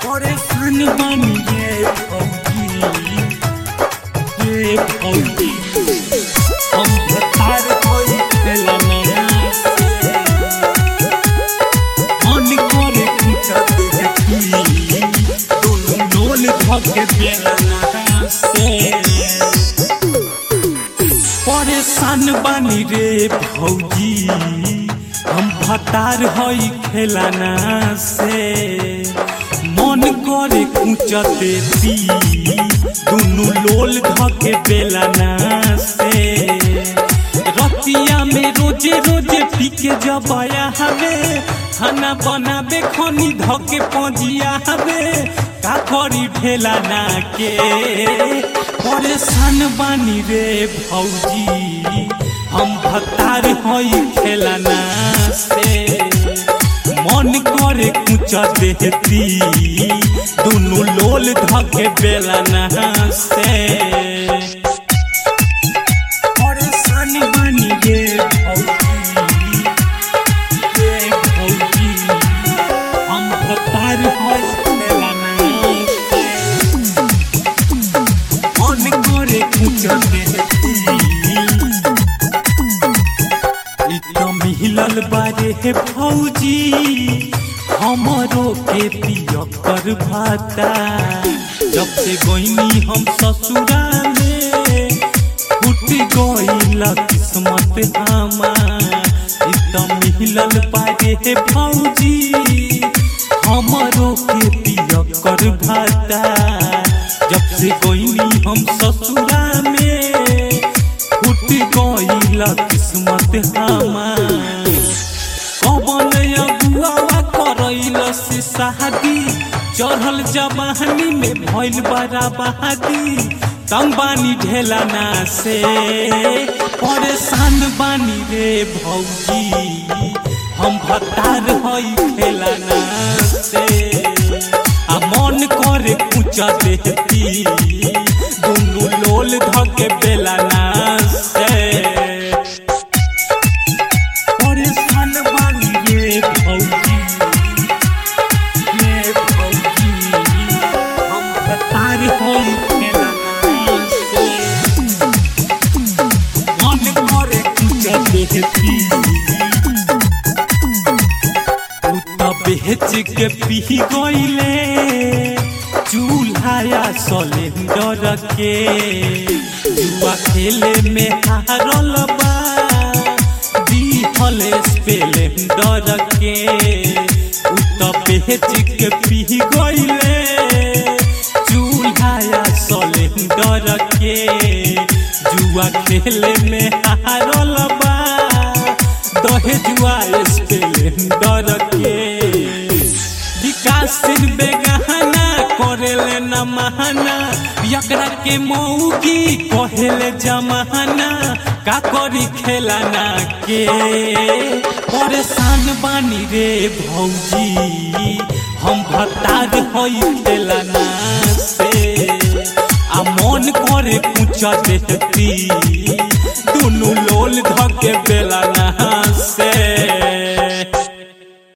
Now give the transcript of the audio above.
परेशान बानी ये भौजी ये भौजी हम भतार होई खेला नया से मन करे कुछ देखी दोनों डोल धके बेला नया से परेशान बानी रे भौजी हम भतार हई खेलाना से मन करे कुछ देती दुनु लोल धके बेलाना से रतिया में रोजे रोजे पीके जबाया हवे खाना बनाबे खनी धके पजिया हवे का करी ढेलाना के परेशान बानी रे भौजी हम भतार हई खेलाना से मन करे कुछ देती दुनु लोल धके बेलाना से परेशान बानी रे भौजी रे भौजी हम भतार हई खेलाना से मन करे कुछ देती इ त मिलल बारे हे भौजी हमरो के पियकर भाता जब से गईनी हम ससुरा में फूट गईल किस्मत हमार इ त मिलल बारे हे भौजी हमरो के पियकर भाता जब से गईनी हम ससुरा में फूट गईल किस्मत हमार कबन अगुआ करैल से शादी चढ़ल जवानी में भइल बड़ा बहादी तंग बानी ढेलाना से परेशान बानी रे भौजी हम भतार हई खेलाना से आ मन करे कुछ देती दुनु लोल धके बेलाना से परेशान बानी रे भौजी रे भौजी हम भतार हई खेलाना से मन करे कुछ देती बेच के पी गईले चूल्हा सिलेंडर के जुआ खेले में हारल बा दिहल स्प्लेंडर के उ त बेच के पी गईले चूल्हा सिलेंडर के जुआ खेले में हारल बा दहेजुआ स्प्लेंडर के विकास सिंह बेगहना करेले न महाना यकरा के मौगी कहेले जमाना का करी खेलाना के परेशान बानी रे भौजी हम भतार हई खेलाना से आ मन करे पूछ देती दुनु लोल धके बेलाना से